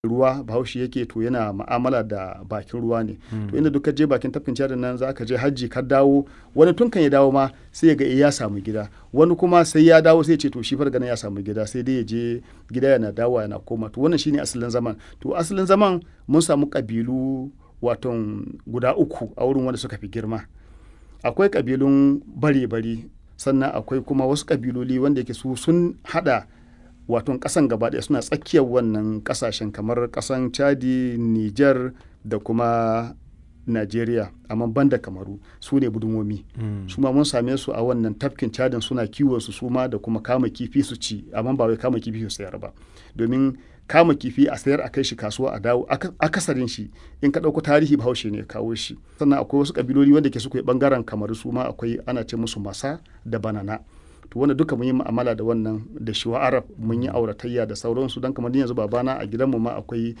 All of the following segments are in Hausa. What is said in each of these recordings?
ruwa bahaushe yake to yana ma'amala da bakin ruwa ne to inda duk ka je bakin tafkin cadin nan za ka je hajji ka dawo wani tun kan ya dawo ma sai ya ga ya samu gida wani kuma sai ya dawo sai ce to shi farga ya samu gida sai dai ya je gida yana dawo yana koma to wannan shine asalin zaman to asalin zaman mun samu kabilu waton guda uku a wurin wanda suka fi girma akwai kabilun bare-bari sannan akwai kuma wasu kabiloli wanda yake su sun hada waton kasan gaba ɗaya suna tsakiyar wannan kasashen kamar kasan chadi niger da kuma Najeriya amma banda kamaru su ne budumomi mm. su ma mun same su a wannan tafkin cadin suna kiwon su suma da kuma kama kifi su ci amma ba wai kama kifi su sayar ba domin kama kifi a sayar a kai shi kasuwa a dawo akasarin shi in ka ɗauko tarihi bahaushe ne kawo shi sannan akwai wasu kabiloli wanda ke suka bangaren kamaru su ma akwai ana ce musu masa da banana to wanda duka mun yi mu'amala da wannan da shiwa arab mun yi auratayya da sauransu don kamar yanzu babana a gidanmu ma akwai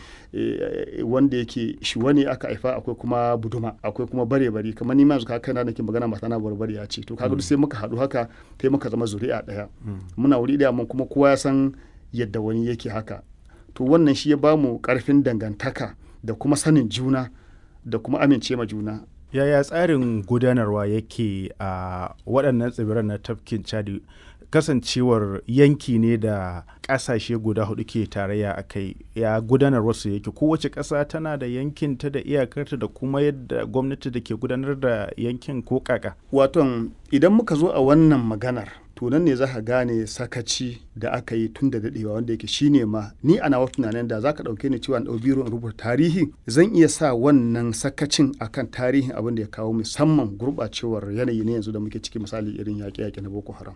wanda yake shiwa ne aka haifa akwai kuma buduma akwai kuma bare bari kamar ni ma yanzu kai na nake magana mata na barbari ya ce to kaga sai muka haɗu haka sai muka zama zuri'a ɗaya muna wuri ɗaya mun kuma kowa ya san yadda wani yake haka to wannan shi ya bamu karfin dangantaka da kuma sanin juna da kuma amince ma juna yaya tsarin gudanarwa yake a waɗannan tsibiran na tafkin chadi kasancewar yanki ne da ƙasashe guda hudu ke tarayya a kai ya gudanar wasu yake kowace ƙasa tana da yankinta da iyakarta da kuma yadda gwamnati da ke gudanar da yankin ko kaka waton idan muka zo a wannan maganar to nan ne za ka gane sakaci da aka yi tun da daɗewa wanda yake shine ma ni ana wasu tunanin da za ka ɗauke ni cewa ɗau biro in rubuta tarihi zan iya sa wannan sakacin akan tarihin abin da ya kawo musamman gurɓacewar yanayi ne yanzu da muke ciki misali irin yaƙe-yaƙe na boko haram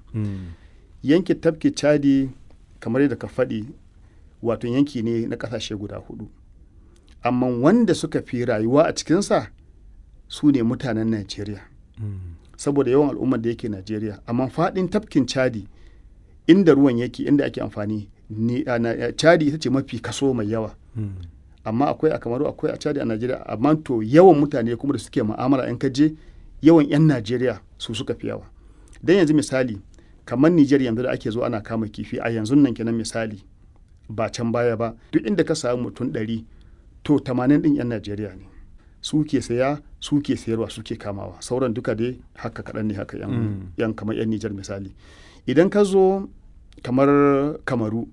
yankin tafki chadi kamar yadda ka faɗi wato yanki ne na ƙasashe guda hudu amma wanda suka fi rayuwa a cikinsa su ne mutanen najeriya saboda yawan al'ummar da yake Najeriya amma faɗin tafkin Chadi inda ruwan yake inda ake amfani ni a Chadi ita ce mafi kaso mai yawa amma akwai a Kamaru akwai a Chadi a Najeriya amma to yawan mutane kuma da suke mu'amala in ka je yawan 'yan Najeriya su suka fi yawa dan yanzu misali kamar Nijar yanzu da ake zo ana kama kifi a yanzu nan kenan misali ba can baya ba duk inda ka samu mutum ɗari to 80 ɗin 'yan Najeriya ne su ke saya su ke sayarwa su ke kamawa sauran duka dai haka kaɗan ne haka yan, mm. yan kamar yan Nijar misali idan ka zo kamar kamaru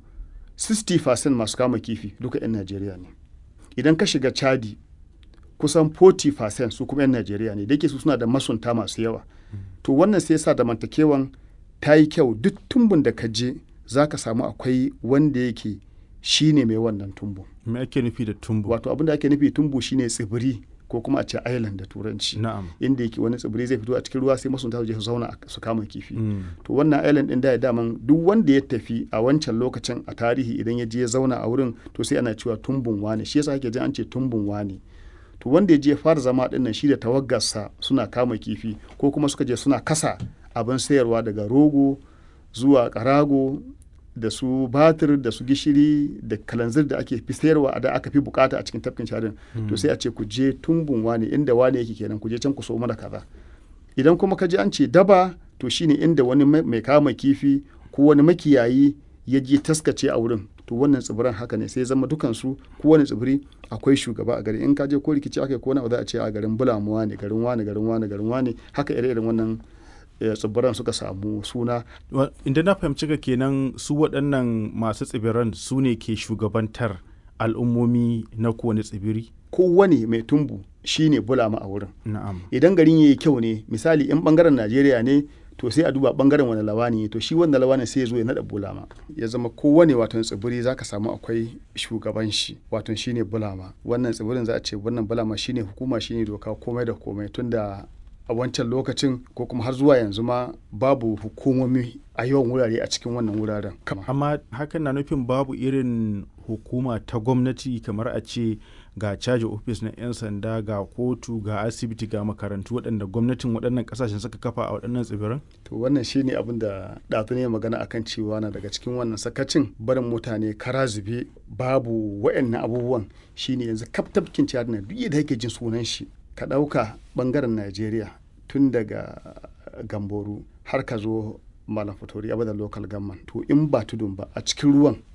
60% masu kama kifi duka yan Najeriya ne idan ka shiga Chadi kusan 40% su kuma yan Najeriya ne da yake su suna da masunta masu yawa mm. to wannan sai sa da mantakewan ta yi kyau duk tumbun da ka je za ka samu akwai wanda yake shi ne mai wannan tumbu. Me ake nufi da tumbu? Wato abin da ake nufi tumbu shine tsibiri ko kuma a ce island da turanci na'am inda yake wani tsibiri zai fito a cikin ruwa sai masunta su je su zauna su kama kifi mm. to wannan island din da ya daman duk wanda ya tafi a wancan lokacin a tarihi idan ya je ya zauna a wurin to sai ana cewa tumbun wane shi yasa ake jin an ce tumbun wane to wanda ya je ya fara zama din nan shi da tawaggarsa suna kama kifi ko kuma suka je suna kasa abin sayarwa daga rogo zuwa karago da su batir da su gishiri da kalanzir da ake fi sayarwa da aka fi bukata a cikin tafkin sharin mm. to sai a ce ku je tumbun wane inda wane yake kenan ku je can ku so mana kaza idan kuma ka je an ce daba to shine inda wani mai kama kifi ko wani makiyayi ya je taskace a wurin to wannan tsibiran haka ne sai zama dukansu ko wani tsibiri akwai shugaba a gari in ka je ko rikici aka ko na za a ce a garin bulamuwa ne garin wane garin wane garin wane haka ire-iren wannan tsibiran suka samu suna. Inda na fahimci ka kenan su waɗannan masu tsibiran su ne ke shugabantar al'ummomi na kowane tsibiri? Kowane mai tumbu shi ne bulama a wurin. Na'am. Idan garin ya yi kyau ne, misali in ɓangaren Najeriya ne, to sai a duba ɓangaren wani lawani to shi wanda lawani sai ya zo ya naɗa bulama. Ya zama kowane waton tsibiri za ka samu akwai shugaban shi, waton shi ne bulama. Wannan tsibirin za a ce wannan bulama shi ne hukuma shi ne doka komai da komai tunda a wancan lokacin ko kuma har zuwa yanzu ma babu hukumomi a yawan wurare a cikin wannan wuraren kama. Amma hakan na nufin babu irin hukuma ta gwamnati kamar a ce ga caji ofis na 'yan sanda ga kotu ga asibiti ga makarantu waɗanda gwamnatin waɗannan ƙasashen suka kafa a waɗannan tsibiran? To wannan shi ne abin da ɗazu ne magana akan cewa na daga cikin wannan sakacin barin mutane kara zube babu waɗannan abubuwan shine yanzu kaftafkin ciyar na duk da yake jin sunan shi ka ɗauka ɓangaren najeriya tun daga gamboru har ka zo malam fatori abadan local government to in ba tudun ba a cikin ruwan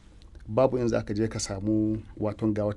babu in za ka je ka samu waton ga wata